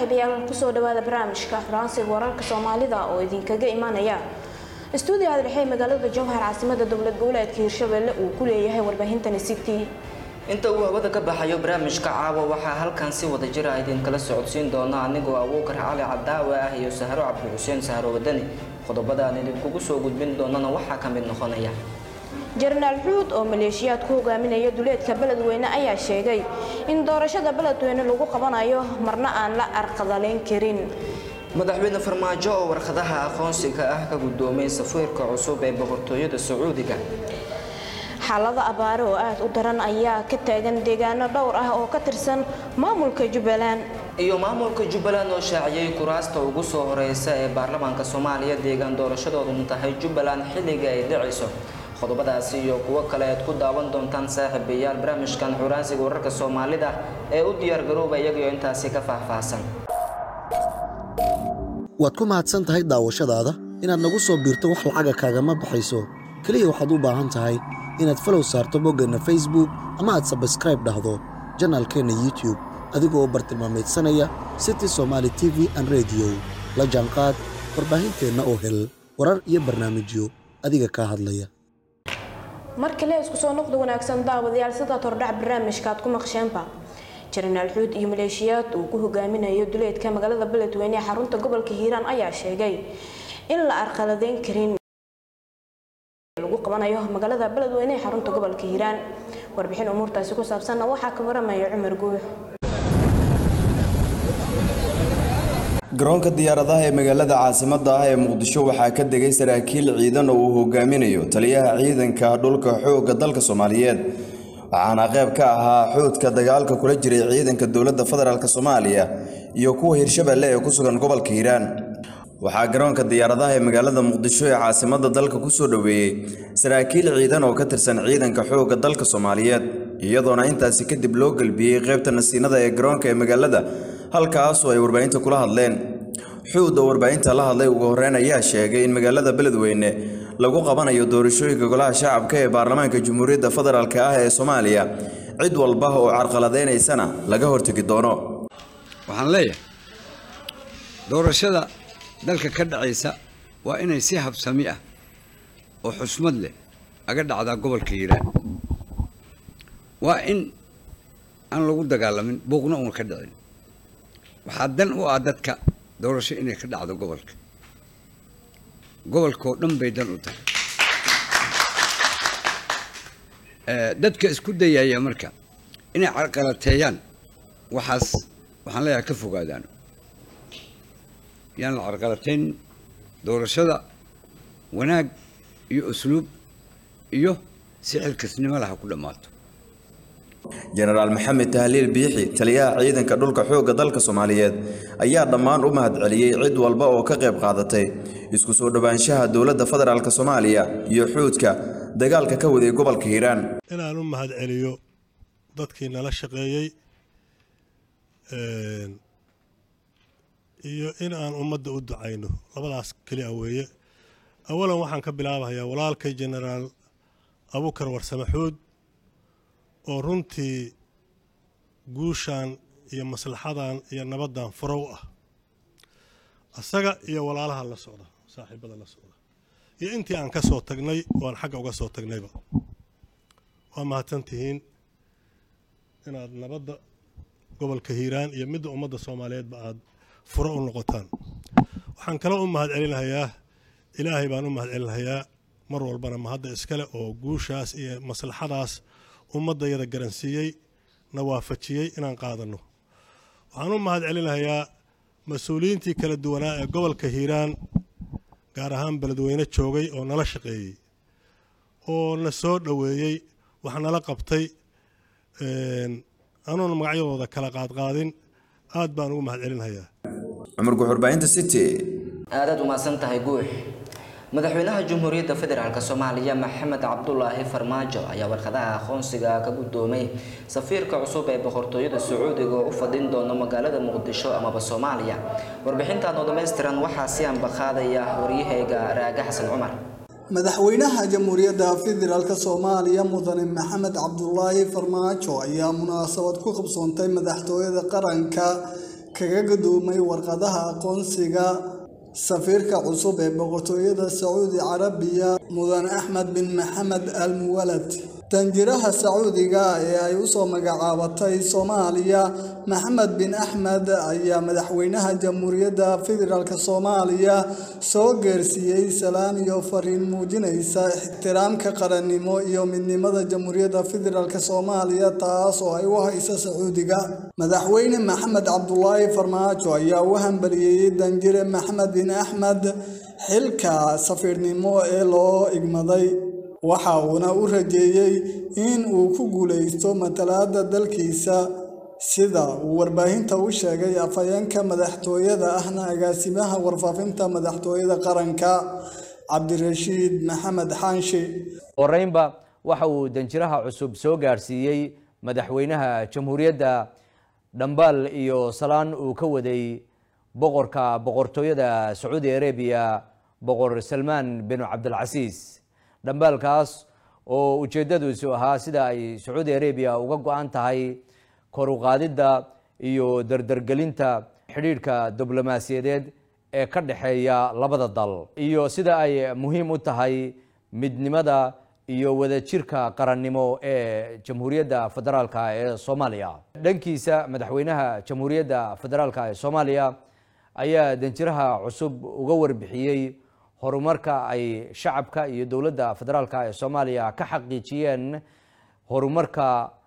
saaxiibayaal kusoo dhawaada barnaamijka xuraansiga wararka soomaalida oo idinkaga imaanaya istuudiyaha dhexe magaalada jowhar caasimada dowlad goboleedka hirshabelle uu ku leeyahay warbaahintan city inta uu hawada ka baxayo barnaamijka caawa waxaa halkan si wada jira idinkala socodsiin doona anigoo abuukar cali cadaawe ah iyo sahro cabdi xuseen sahro wadani qodobada aan idinkugu soo gudbin doonana waxaa ka mid noqonaya jenaraal xuud oo maleeshiyaad ku hogaaminaya duleedka beledweyne ayaa sheegay in doorashada beledweyne lagu qabanayo marna aan la arqadaleyn karin madaxweyne farmaajo oo warqadaha aqoonsiga ah ka guddoomay safiirka cusub ee boqortooyada sacuudiga xaalada abaare oo aada u daran ayaa ka taagan deegaano dhowr ah oo ka tirsan maamulka jubbaland iyo maamulka jubbaland oo shaaciyey kuraasta ugu soo horeysa ee baarlamaanka soomaaliya deegaan doorashadoodun tahay jubbaland xilliga ay dhacayso qodobadaasi iyo kuwo kale aad ku daawan doontaan saaxiibayaal barnaamijkan xuraansiga wararka soomaalida ee u diyaargarooba iyagoo intaasi ka faahfaahsan waad ku mahadsan tahay daawashadaada inaad nagu soo biirto wax lacaga kaagama baxayso keliya waxaad u baahan tahay inaad falow saarto boggeenna facebook ama aad sabskraib dhahdo janaalkeenna youtube adigoo bartilmaameedsanaya city somaali t v an rediyo la jaanqaad warbaahinteenna oo hel warar iyo barnaamijyo adiga kaa hadlaya mar kale isku soo noqda wanaagsan daawadayaal sidaad hordhac barnaamijka aad ku maqsheenba jenaraal xuud iyo maleeshiyaad uu ku hogaaminayo duleedka magaalada beledweyne ee xarunta gobolka hiiraan ayaa sheegay in la arqaladeyn karin lagu qabanayo magaalada beledweyne ee xarunta gobolka hiiraan warbixin umuurtaasi ku saabsanna waxaa ka waramaya cumar guux garoonka diyaaradaha ee magaalada caasimadda ah ee muqdisho waxaa ka degay saraakiil ciidan oo uu hogaaminayo taliyaha ciidanka dhulka xoogga dalka soomaaliyeed waxaana qayb ka ahaa xoodka dagaalka kula jiray ciidanka dowladda federaalk soomaaliya iyo kuwa hirshabelle ee ku sugan gobolka hiiraan waxaa garoonka diyaaradaha ee magaalada muqdisho ee caasimadda dalka ku soo dhoweeyey saraakiil ciidan oo ka tirsan ciidanka xoogga dalka soomaaliyeed iyadoona intaasi kadib loo gelbiyey qaybta nasiinada ee garoonka ee magaalada halkaasoo ay warbaahinta kula hadleen xuud oo warbaahinta la hadlay ugu horreyn ayaa sheegay in magaalada beledweyne lagu qabanayo doorashooyinka golaha shacabka ee baarlamaanka jamhuuriyadda federaalk ah ee soomaaliya cid walba oo carqaladaynaysana laga hortegi doono waxaan leeyahay doorashada dalka ka dhacaysa waa inay si habsami ah oo xusmad leh aga dhacdaa gobolka hiiraan waa in aan lagu dagaalamin buuqna uuna ka dhicin waxaa dan u ah dadka doorasho inay ka dhacdo gobolka gobolkaoo dhan bay dan u tahay dadka isku dayaya marka inay carqalateeyaan waxaas waxaan leeyahay ka fogaadaan yaan la carqalateyn doorashada wanaag iyo usluub iyo si xilkasnimo laha ku dhammaato jenaraal maxamed tahliil biixi taliyaha ciidanka dhulka xoogga dalka soomaaliyeed ayaa dhammaan u mahad celiyey cid walba oo ka qayb qaadatay isku soo dhowaanshaha dowladda federaalk soomaaliya iyo xuudka dagaalka ka waday gobolka hiiraan inaan u mahad celiyo dadkii nala shaqeeyey iyo in aan ummadda u ducayno labadaas keli a weeye awalan waxaan ka bilaabahayaa walaalkay jenaraal abukar warsame xuud oo runtii guushan iyo maslaxadan iyo nabaddan furow ah asaga iyo walaalaha la socda saaxiibada la socda iyo intii aan ka soo tagnay oo aan xagga uga soo tagnayba waa mahadsan tihiin inaad nabadda gobolka hiiraan iyo midda ummadda soomaaliyeedba aad furo u noqotaan waxaan kaloo u mahad celinahayaa ilaahay baan u mahad celinahayaa mar walbana mahadda iskale oo guushaas iyo maslaxadaas ummaddayada garansiiyey na waafajiyey inaan qaadanno waxaan u mahad celinahayaa mas-uuliyiintii kala duwanaa ee gobolka hiiraan gaar ahaan beledweyne joogay oo nala shaqeeyey oo na soo dhoweeyey wax nala qabtay anuuna magacyadooda kala qaadqaadin aad baan ugu mahad celinahayaa cumar guxurbaahinta city aadaad umahadsan tahay guux madaxweynaha jamhuuriyadda federaalk soomaaliya maxamed cabdulaahi farmaajo ayaa warqadaha aqoonsiga ka guddoomay safiirka cusub ee boqortooyada sacuudiga oo u fadhin doono magaalada muqdisho amaba soomaaliya warbixintan oo dhammaystiran waxaa si anbaqaadaya waryahayga raaga xasan cumar madaxweynaha jamhuuriyadda federaalk soomaaliya mudane maxamed cabdulaahi farmaajo ayaa munaasabad ku qabsoontay madaxtooyada qaranka kaga gudoomay warqadaha aqoonsiga safiirka cusub ee boqortooyada sacuudi carabiya mudan axmed bin maxamed al muwalad danjiraha sacuudiga ee ay usoo magacaabatay soomaaliya maxamed bin axmed ayaa madaxweynaha jamhuuriyadda federaalk soomaaliya soo geersiiyey salaan iyo fariin muujinaysa ixtiraamka qarannimo iyo midnimada jamhuuriyadda federaalk soomaaliya taas oo ay u haysa sacuudiga madaxweyne maxamed cabdulaahi farmaajo ayaa u hambaliyeeyey danjire maxamed bin axmed xilka safiirnimo ee loo igmaday waxa uuna u rajeeyey in uu ku guulaysto matalaadda dalkiisa sida uu warbaahinta u sheegay afhayeenka madaxtooyada ahna agaasimaha warfaafinta madaxtooyada qaranka cabdirashiid maxamed xaanshi horeynba waxa uu danjiraha cusub soo gaarsiiyey madaxweynaha jamhuuriyadda dhambaal iyo salaan uu ka waday boqorka boqortooyada sacuudi arabiya boqor salmaan bin cabdilcasiis dhambaalkaas oo ujeeddadiisu ahaa sida ay sacuudi arabiya uga go-an tahay kor u qaadidda iyo dardargelinta xidhiidhka diblomaasiyadeed ee ka dhexeeya labada dal iyo sida ay muhiim u tahay midnimada iyo wadajirka qarannimo ee jamhuuriyadda federaalk ee soomaaliya dhankiisa madaxweynaha jamhuuriyadda federaalk ee soomaaliya ayaa danjiraha cusub uga warbixiyey horumarka ay shacabka iyo dowladda federaalk ee soomaaliya ka xaqiijiyeen horumarka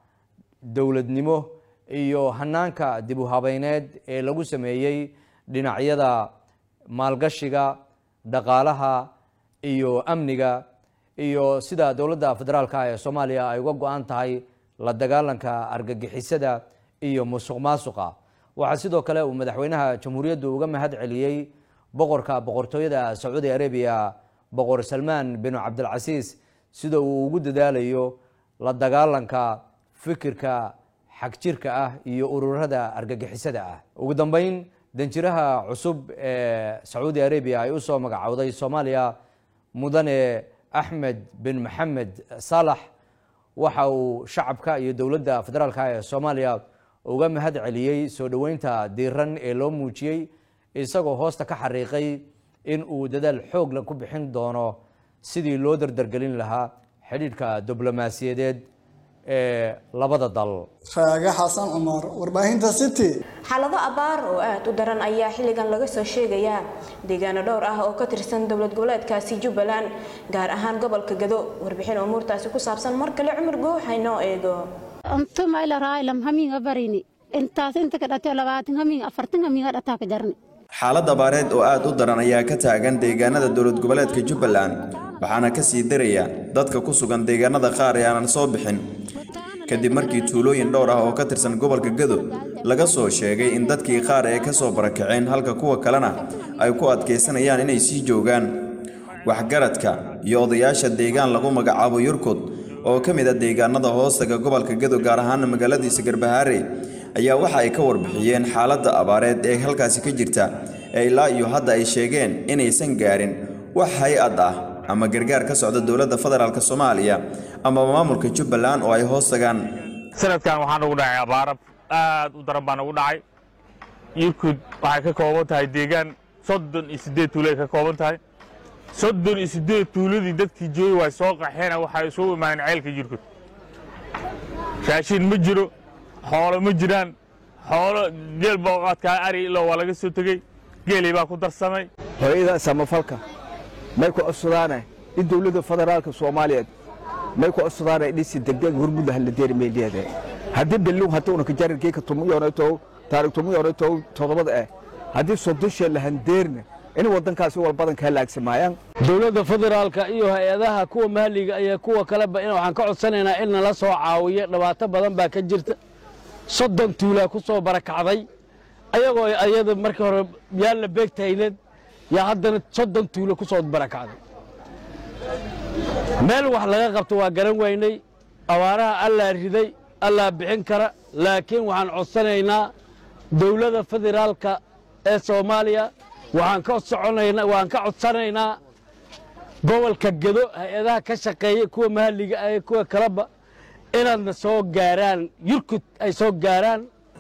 dowladnimo iyo hanaanka dib u habeyneed ee lagu sameeyey dhinacyada maalgashiga dhaqaalaha iyo amniga iyo sida dowladda federaalk ee soomaaliya ay uga go-an tahay la dagaalanka argagixisada iyo musuq maasuqa waxaa sidoo kale uu madaxweynaha jamhuuriyaddu uga mahad celiyey boqorka boqortooyada sacuudi arabiya boqor salmaan bin cabdilcasiis sida uu ugu dadaalayo la dagaalanka fikirka xagjirka ah iyo ururada argagixisada ah ugu dambeyn danjiraha cusub ee sacuudi arabiya ay usoo magacowday soomaaliya mudane axmed bin maxamed saalax waxa uu shacabka iyo dowladda federaalk ee soomaaliya uga mahad celiyey soo dhoweynta diiran ee loo muujiyey isagoo hoosta ka xariiqay in uu dadaal xoogla ku bixin doono sidii loo dardargelin lahaa xidhiidhka diblomaasiyadeed ee labada dal raage xasan cumar warbaahinta city xaalado abaar oo aad u daran ayaa xilligan laga soo sheegayaa deegaano dhowr ah oo ka tirsan dowlad goboleedkaasi jubbaland gaar ahaan gobolka gado warbixin umuurtaasi ku saabsan mar kale cumar goox haynoo eego antumayla raaylam hamiinga barini intaas inta ka dhatay labaatan hamiin afartan hamiinga dhataa ka jarni xaalad abaareed oo aad u daran ayaa ka taagan deegaanada dowlad goboleedka jubbaland waxaana ka sii daraya dadka ku sugan deegaanada qaar ee aanan soo bixin kadib markii tuulooyin dhowr ah oo ka tirsan gobolka gado laga soo sheegay in dadkii qaar ee ka soo barakaceen halka kuwa kalena ay ku adkaysanayaan inay sii joogaan waxgaradka iyo odayaasha deegaan lagu magacaabo yurkud oo ka mid ah deegaanada hoostaga gobolka gado gaar ahaan magaaladiisa garbahaare ayaa waxa ay ka warbixiyeen xaaladda abaareed ee halkaasi ka jirta ee ilaa iyo hadda ay sheegeen inaysan gaarin wax hay-ad ah ama gargaar ka socda dowladda federaalk soomaaliya ama maamulka jubbaland oo ay hoos tagaan sanadkan waxaa nagu dhacay abaarab aad u daran baa nagu dhacay yurkud waxay ka kooban tahay deegaan soddon iyo siddeed tuuloay ka kooban tahay soddon iyo siddeed tuuladii dadkii joogay way soo qaxeena waxay isugu imaadeen ceelka yurkud raashin ma jiro xoolo ma jiraan xoolo geel booqaadkaa ari ilo waa laga soo tegey geelay baa ku darsamay hooyada samafalka may ku codsudaane in dowladda federaalka soomaaliyeed may ku codsudaane dhisi degdeg hormudda haladeeri meeliyeede haddii bellung hadduuna ka jarirkeyka tumuyonaytow taarig tumuyonaytow todobada eh haddii sodoshe lahandeerna in waddankaasi walbadan kaa laagsamaayaan dowladda federaalka iyo hay-adaha kuwa mahaliga iyo kuwa kaleba in waxaan ka codsanaynaa in nala soo caawiyo dhibaato badan baa ka jirta soddon tuulaa ku soo barakacday ayagoo ayada markii hore yaan la beegtayneed yaa haddana soddon tuulo ku soo barakacday meel wax laga qabto waa garan weynay abaaraha allaa riday allaa bixin kara laakiin waxaan codsanaynaa dowladda federaalka ee soomaaliya waxaan ka soconaynaa waan ka codsanaynaa gobolka gedo hay-adaha ka shaqeeya kuwa mahaliga ah kuwa kaleba inaadna soo gaaraan yurkud ay soo gaaraan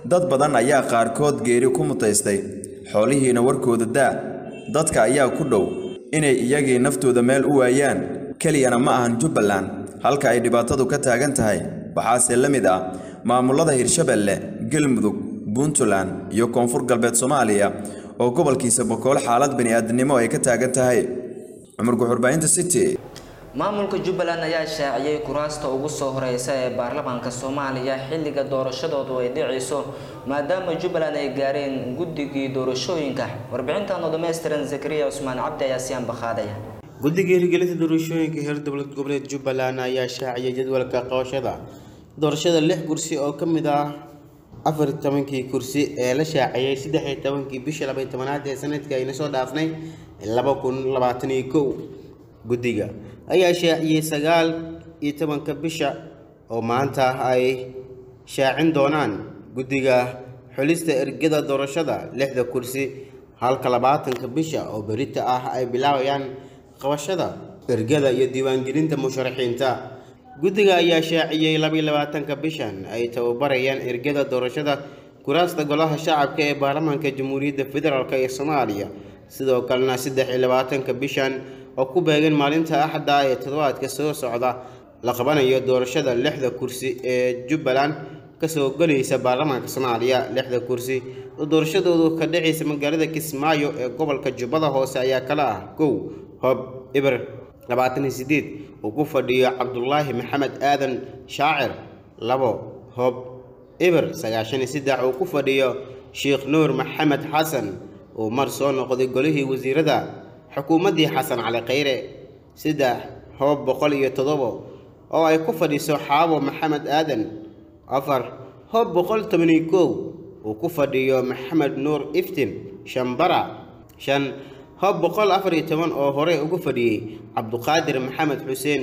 dad badan ayaa qaarkood geeri ku mutaystay xoolihiina warkooda daa dadka ayaa ku dhow inay iyagii naftooda meel u waayaan keliyana ma ahan jubbaland halka ay dhibaatadu ka taagan tahay waxaase la mid ah maamulada hirshabelle galmudug puntland iyo koonfur galbeed soomaaliya oo gobolkiisa bokool xaalad bini'aadanimo ay ka taagan tahay cumar guxurbaahinta city maamulka jubbaland ayaa shaaciyey kuraasta ugu soo horeysa ee baarlamaanka soomaaliya xilliga doorashadoodu ay dhicayso maadaama jubbaland ay gaareen guddigii doorashooyinka warbixintan oo dhammaystiran zakariya cusmaan cabdi ayaa siyaan bakhaadaya guddiga hirgelinta doorashooyinka heer dowlad goboleed jubbaland ayaa shaaciyay jadwalka qabashada doorashada lix kursi oo ka mid ah afar iyo tobankii kursi ee la shaaciyey saddex iyo tobankii bishii laba iyo tobanaad ee sanadkii ayna soo dhaafnay laba kun labaatan iyo kow guddiga ayaa shaaciyey sagaal iyo tobanka bisha oo maanta ay shaacin doonaan guddiga xulista ergada doorashada lixda kursi halka labaatanka bisha oo berita ah ay bilaabayaan qabashada ergada iyo diiwaangelinta musharaxiinta guddiga ayaa shaaciyey laba iyo labaatanka bishan ay tababarayaan ergada doorashada kuraasta golaha shacabka ee baarlamaanka jamhuuriyadda federaalk ee soomaaliya sidoo kalena saddex iyo labaatanka bishan oo ku beegan maalinta axadda ee toddobaadka soo socda la qabanayo doorashada lixda kursi ee jubbaland kasoo gelaysa baarlamaanka soomaaliya lixda kursi oo doorashadoodu ka dhacaysa magaalada kismaayo ee gobolka jubbada hoose ayaa kala ah kow hob ibr labaatan iyo sideed uu ku fadhiyo cabdulaahi maxamed aadan shaacir labo hob ibr sagaashan iyo saddex uu ku fadhiyo sheekh nuur maxamed xasan uu mar soo noqday golihii wasiirada xukuumaddii xasan cali khayre saddex hoob boqol iyo toddobo oo ay ku fadhiso xaabo maxamed aadan afar hoob boqol toban iyo kow uu ku fadhiyo maxamed nuur iftin shambara shan hoob boqol afar iyo toban oo horey ugu fadhiyey cabduqaadir maxamed xuseen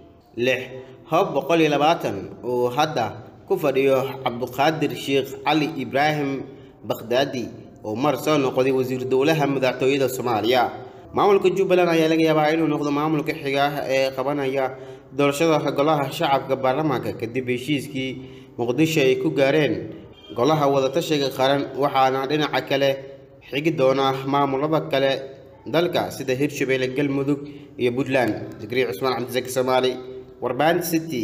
lix hoob boqol iyo labaatan uu hadda ku fadhiyo cabduqaadir sheekh cali ibraahim bakhdaadi oo mar soo noqday wasiir dowlaha madaxtooyada soomaaliya maamulka jubbaland ayaa laga yaabaa inuu noqdo maamulka xiga ee qabanaya doorashada golaha shacabka baarlamaanka kadib heshiiskii muqdisho ay ku gaareen golaha wadatashiga qaran waxaana dhinaca kale xigi doona maamulada kale dalka sida hirshabelle galmudug iyo puntland zikriya cusmaan cabdisaki soomaali warbaahinta city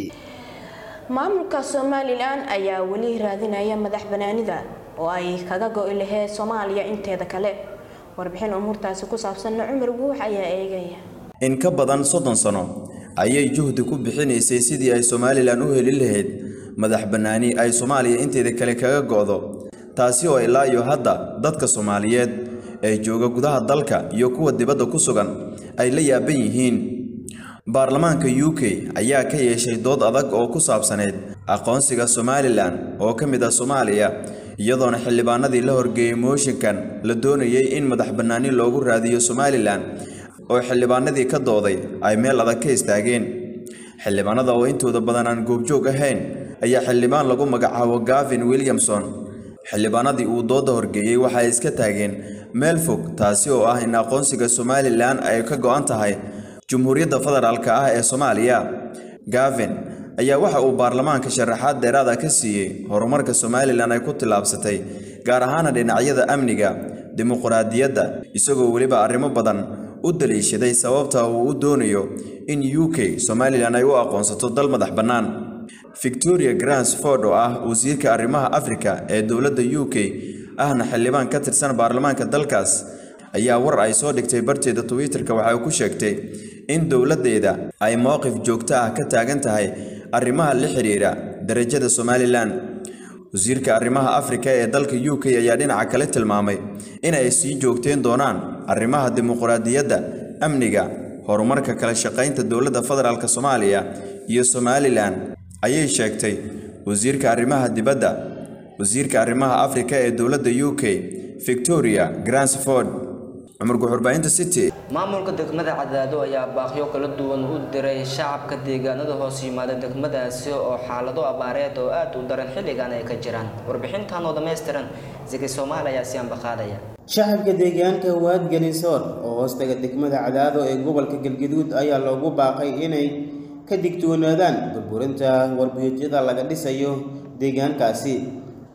maamulka somalilan ayaa weli raadinaya madax banaanida oo ay kaga go-i lahayd soomaaliya inteeda kale warbixin umuurtaasi ku saabsanna cumar guux ayaa eegaya in ka badan soddon sano ayay juhdi ku bixinaysay sidii ay somalilan u heli lahayd madax bannaani ay soomaaliya inteeda kale kaga go'do taasi oo ilaa iyo hadda dadka soomaaliyeed ee jooga gudaha dalka iyo kuwa dibadda ku sugan ay la yaaban yihiin baarlamaanka u k ayaa ka yeeshay dood adag oo ku saabsaneyd aqoonsiga somalilan oo ka mid ah soomaaliya iyadoona xildhibaanadii la horgeeyey mooshinkan la doonayay in madax bannaani loogu raadiyo somalilan oo xildhibaanadii ka dooday ay meel adag ka istaageen xildhibaanada oo intooda badan aan goobjoog ahayn ayaa xildhibaan lagu magacaabo gavin williamson xildhibaanadii uu dooda horgeeyey waxay iska taageen meel fog taasi oo ah in aqoonsiga somalilan ay ka go'an tahay jumhuuriyadda federaalk ah ee soomaaliya gavin ayaa waxa uu baarlamaanka sharaxaad dheeraada ka siiyey horumarka somalilan ay ku tillaabsatay gaar ahaana dhinacyada amniga dimuqraadiyadda isagoo weliba arrimo badan u daliishaday sababta uu u doonayo in u k somalilan ay u aqoonsato dal madax bannaan victoria gransford oo ah wasiirka arrimaha afrika ee dowladda u k ahna xildhibaan ka tirsan baarlamaanka dalkaas ayaa war ay soo dhigtay barteeda twitter-ka waxay ku sheegtay in dowladdeeda ay mowqif joogto ah ka taagan tahay arrimaha la xiriira darajada somalilan wasiirka arrimaha afrika ee dalka u k ayaa dhinaca kale tilmaamay in ay sii joogteen doonaan arrimaha dimuqraadiyadda amniga horumarka kala shaqaynta dowladda federaalk soomaaliya iyo somalilan ayay sheegtay wasiirka arrimaha dibadda wasiirka arrimaha afrika ee dowladda u k victoria gransford cumar guxurbaahinta city maamulka degmada cadaado ayaa baaqyo kala duwan u diray shacabka deegaanada hoos yimaada degmadaasi oo xaalado abaareed oo aad u daran xilligan ay ka jiraan warbixintan oo dhammaystiran ziki soomaali ayaa si ambaqaadaya shacabka deegaanka waadganisoor oo hoostaga degmada cadaado ee gobolka galgaduud ayaa loogu baaqay inay ka digtoonaadaan burburinta warbiyoodyada laga dhisayo deegaankaasi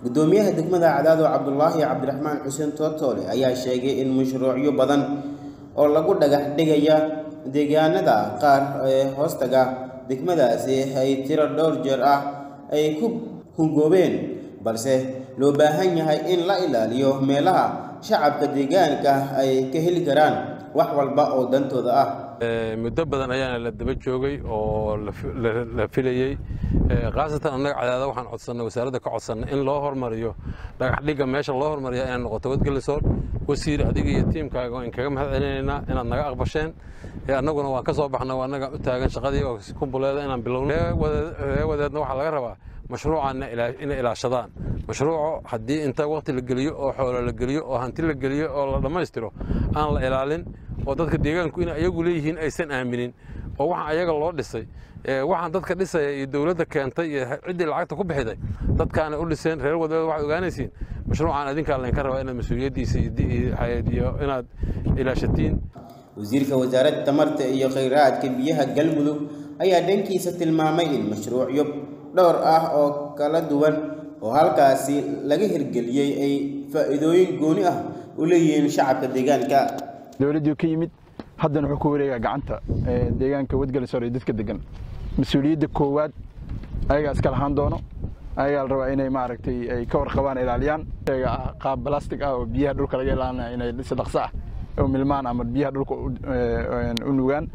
gudoomiyaha degmada cadaado cabdulaahi cabdiraxmaan xuseen tootoole ayaa sheegay in mashruucyo badan oo lagu dhagax dhigaya deegaanada qaar ee hoostaga degmadaasi ay tiro dhowr jeer ah ay ku hungoobeen balse loo baahan yahay in la ilaaliyo meelaha shacabka deegaanka ay ka heli karaan wax walba oo dantooda ah muddo badan ayaana la daba joogay oo la filayey khaasatan annaga cadaada waxaan codsannay wasaaradda ka codsannay in loo hormariyo dhagaxdhigga meesha loo hormariya inay noqoto wadgelisoor wasiir adiga iyo tiimkaaga waan kaga mahad celinaynaa inaad naga aqbasheen annaguna waan ka soo baxnay waa annaga u taagan shaqadii oo kumbuleeda inaan bilowno ree wadeedna waxaa laga rabaa mashruucaanna inay ilaashadaan mashruuco haddii inta waqti la geliyo oo xoolo la geliyo oo hanti la geliyo oo la dhammaystiro aan la ilaalin oo dadka deegaanku inay ayagu leeyihiin aysan aaminin oo waxaan ayaga loo dhisay waxaan dadka dhisaya iyo dowladda keentay iyo ciddii lacagta ku bixiday dadkaana u dhiseen reer wadeeda waxaad ogaanaysiin mashruucan adinkaa laynka rabaa inaad mas-uuliyaddiisa iyo inaad ilaashatiin wasiirka wasaaradda tamarta iyo khayraadka biyaha galmudug ayaa dhankiisa tilmaamay in mashruucyo dhowr ah oo kala duwan oo halkaasi laga hirgeliyey ay faa'iidooyin gooni ah u leeyihiin shacabka deegaanka dowladdii ka yimid haddana wuxuu ku wareegaa gacanta deegaanka wadgalisoor iyo dadka degan mas-uuliyadda koowaad ayagaa iska lahaan doono ayagaa la rabaa inay maaragtay ay ka warqabaan ilaaliyaan qaab balastic ah oo biyaha dhulka laga ilaalinaya inay si dhaqso ah u milmaan ama biyaha dhulka u nugaan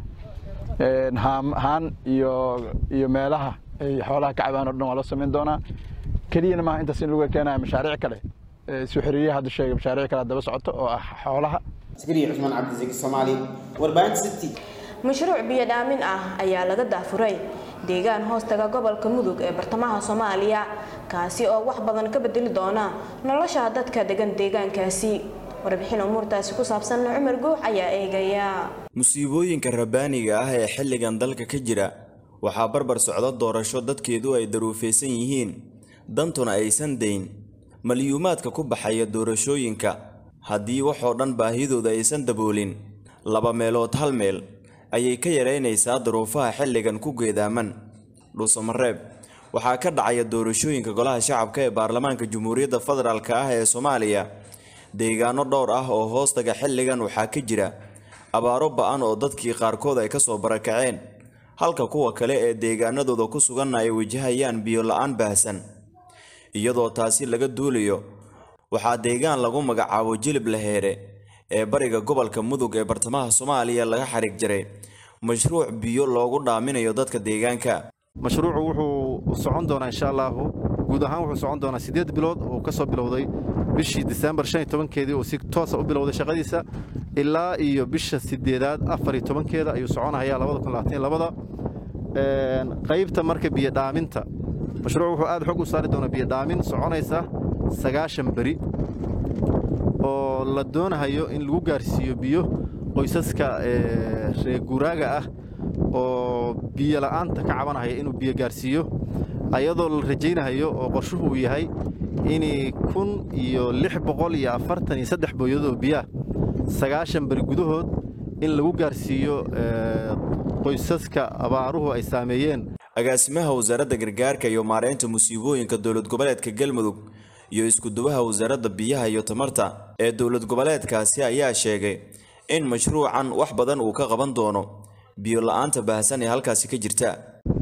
haan iyo iyo meelaha ay xoolaha ka cabaan oo dhan waa loo samayn doonaa keliyana maaha intaas in lagu keenaya mashaariic kale suu xiriiriyaha hadda sheegay mashaariic kale daba socoto oo ah xoolaha askari cusmaan cabdisaki soomaali warbaahinta city mashruuc biyo dhaamin ah ayaa laga daafuray deegaan hoostaga gobolka mudug ee bartamaha soomaaliya kaasi oo wax badan ka bedeli doona nolosha dadka degan deegaankaasi warbixin umuurtaasi ku saabsan cumar guux ayaa eegaya musiibooyinka rabbaaniga ah ee xilligan dalka ka jira waxaa barbar socda doorasho dadkeedu ay daruufaysan yihiin dantuna aysan dayn malyuumaadka ku baxaya doorashooyinka haddii waxoo dhan baahidooda aysan daboolin laba meelood hal meel ayay ka yaraynaysaa duruufaha xilligan ku geedaaman dhuusamareeb waxaa ka dhacaya doorashooyinka golaha shacabka ee baarlamaanka jamhuuriyadda federaalk ah ee soomaaliya deegaano dhowr ah oo hoostaga xilligan waxaa ka jira abaaro ba-an oo dadkii qaarkood ay kasoo barakaceen halka kuwa kale ee deegaanadooda ku suganna ay wajahayaan biyo la-aan baahsan iyadoo taasi laga duulayo waxaa deegaan lagu magacaabo jilib laheere ee bariga gobolka mudug ee bartamaha soomaaliya laga xariig jaray mashruuc biyo loogu dhaaminayo dadka deegaanka mashruucu wuxuu socon doonaa insha allaahu guud ahaan wuxuu socon doonaa siddeed bilood oo ka soo bilowday bishii disembar shan iyo tobankeedii oo si toosa u bilowday shaqadiisa ilaa iyo bisha sideedaad afar iyo tobankeeda ayuu soconahayaa labada kun labaatan iyo labada qaybta marka biyo dhaaminta mashruucu wuxuu aad xog u saari doonaa biyo dhaamin soconaysa sagaashan beri oo la doonahayo in lagu gaarsiiyo biyo qoysaska reer guuraaga ah oo biyo la'aanta ka cabanahaya inuu biyo gaarsiiyo ayadoo la rajaynahayo oo qorshuhu uu yahay in kun iyo lix boqol iyo afartan iyo saddex booyadood oo biyaah sagaashan beri gudahood in lagu gaarsiiyo qoysaska abaaruhu ay saameeyeen agaasimaha wasaaradda gargaarka iyo maareynta musiibooyinka dowlad goboleedka galmudug iyo iskudubaha wasaaradda biyaha iyo tamarta ee dowlad goboleedkaasi ayaa sheegay in mashruucan wax badan uu ka qaban doono biyo la-aanta baahsan ee halkaasi ka jirta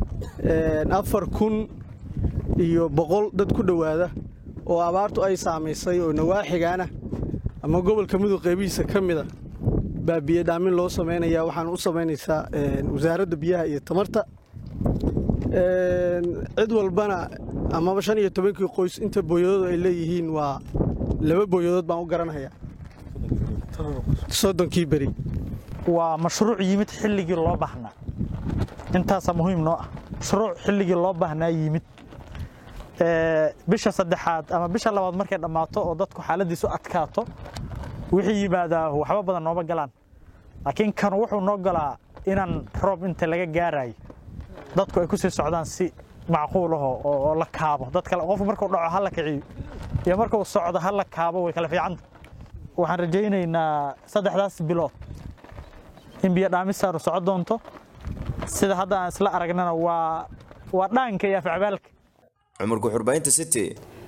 afar kun iyo boqol dad ku dhowaada oo abaartu ay saamaysay oo nawaaxigaana ama gobolka mudug qaybihiisa ka mida baa biyo dhaamin loo samaynaya waxaan u samaynaysaa wasaaradda biyaha iyo tamarta cid walbana amaba shan iyo tobankii qoys inta booyadood ay leeyihiin waa laba booyadood baan u garanhayaa soddonkii beri waa mashruuc yimid xilligii loo baahnaa intaasaa muhiim noo ah mashruuc xilligii loo baahnaa yimid bisha saddexaad ama bisha labaad markay dhammaato oo dadku xaaladiisu adkaato wixii yimaadaa waxba badan nooma galaan laakiin kan wuxuu noo galaa inaan roob inta laga gaarayo dadku ay ku sii socdaan si macquul aho oo la kaabo dadka qofku markuu dhaco ha la kiciyo iyo markuu socdo ha la kaabo way kala fiicanta waxaan rajaynaynaa saddexdaas bilood in biyo dhaamisaanu soco doonto sida hadda aan isla aragnana waa waa dhaanka iyo afcabaalka cumar guxurbaynta city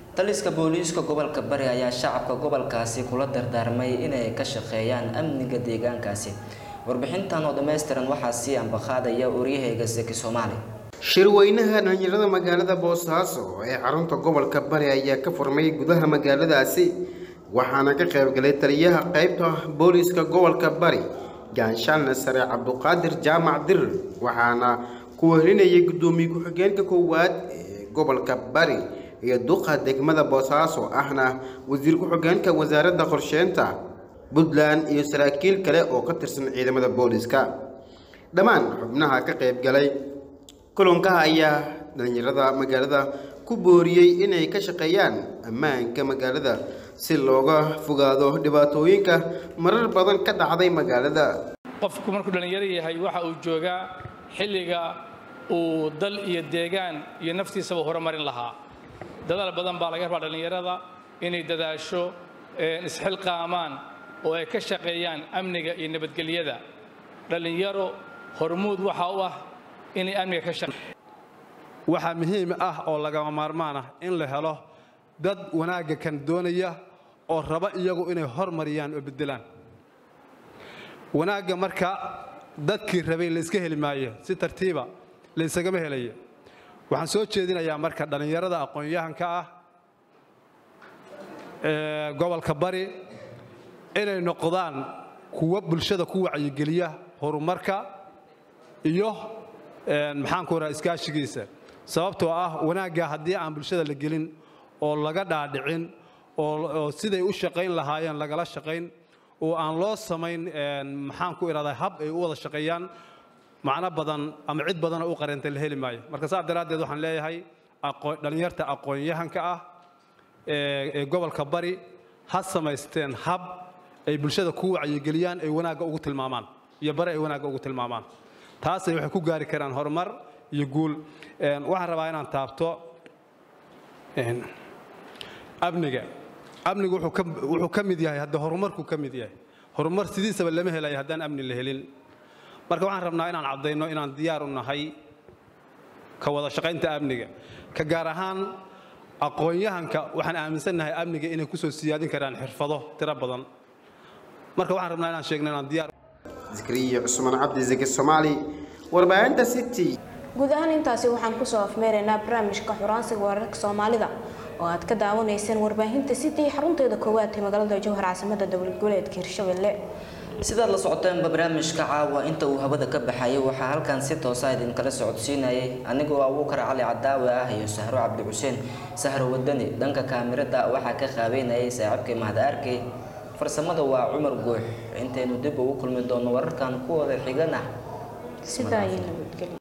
taliska booliiska gobolka bari ayaa shacabka gobolkaasi kula dardaarmay inay ka shaqeeyaan amniga deegaankaasi warbixintan oo dhammaystiran waxaa sii ambaqaadaya oryahayga seki soomaali shirweynaha dhalinyarada magaalada boosaaso ee xarunta gobolka bari ayaa ka furmay gudaha magaaladaasi waxaana ka qaybgalay taliyaha qaybta booliiska gobolka bari gaanshaanle sare cabduqaadir jaamac dir waxaana ku wehelinayay guddoomiye ku-xigeenka koowaad ee gobolka bari iyo duqa degmada boosaaso ahna wasiir ku-xigeenka wasaaradda qorsheynta puntland iyo saraakiil kale oo ka tirsan ciidamada booliiska dhammaan xubnaha ka qaybgalay kulanka ayaa dhalinyarada magaalada ku booriyey inay ka shaqeeyaan ammaanka magaalada si looga fogaado dhibaatooyinka marar badan ka dhacday magaalada qofku markuu dhallinyaro yahay waxa uu joogaa xilliga uu dal iyo deegaan iyo naftiisaba horumarin lahaa dadaal badan baa laga rabaa dhallinyarada inay dadaasho isxilqaamaan oo ay ka shaqeeyaan amniga iyo nabadgelyada dhallinyaro hormuud waxa u ah inay amniga ka shaqe waxaa muhiim ah oo lagama maarmaan ah in la helo dad wanaagga kan doonaya oo raba iyagu inay hormariyaan oo beddelaan wanaagga marka dadkii rabay layska heli maayo si tartiiba laysagama helayo waxaan soo jeedinayaa marka dhallinyarada aqoon-yahanka ah ee gobolka bari inay noqdaan kuwa bulshada ku wacyigeliya horumarka iyo maxaan ku rahaa iskaashigiisa sababtoo ah wanaagga haddii aan bulshada la gelin oo laga dhaadhicin oo siday u shaqayn lahaayeen lagala shaqayn oo aan loo samayn maxaan ku idhahdaa hab ay u wada shaqeeyaan macno badan ama cid badan oo u qareentay la heli maayo marka saas daraaddeed waxaan leeyahay dhallinyarta aqoon-yahanka ah ee gobolka bari ha samaysteen hab ay bulshada ku wacyigeliyaan ay wanaagga ugu tilmaamaan iyo bari ay wanaagga ugu tilmaamaan taasay waxay ku gaari karaan horumar iyo guul waxaan rabaa inaan taabto amniga amnigu wuxuu ka mid yahay hadda horumarkuu ka mid yahay horumar sidiisaba lama helayo haddaan amni la helin marka waxaan rabnaa inaan caddayno inaan diyaar u nahay ka wada shaqaynta amniga ka gaar ahaan aqoon-yahanka waxaan aaminsannahay amniga inay kusoo siyaadin karaan xirfado tiro badan marka waxaan rabnaa inaan sheegno inaan diyaar zikriya cusmaan cabdi zaki soomaali warbaahinta city guud ahaan intaasi waxaan kusoo afmeeraynaa barnaamijka xuraansiga wararka soomaalida oo aad ka daawanayseen warbaahinta city xarunteeda koowaad ee magaalada jowhar caasimada dowlad goboleedka hirshabelle sidaad la socoteenba barnaamijka caawa inta uu hawada ka baxayay waxaa halkan si toosa idinkala socodsiinayay anigoo abuukar cali cadaawe ah iyo sahro cabdi xuseen sahro wadani dhanka kaamirada waxaa ka qaabeynayay saaxiibkay mahad arkey farsamada waa cumar guux intaynu dib ugu kulmi doono wararkan kuwooda xigana sidaa iyo nabadgelyo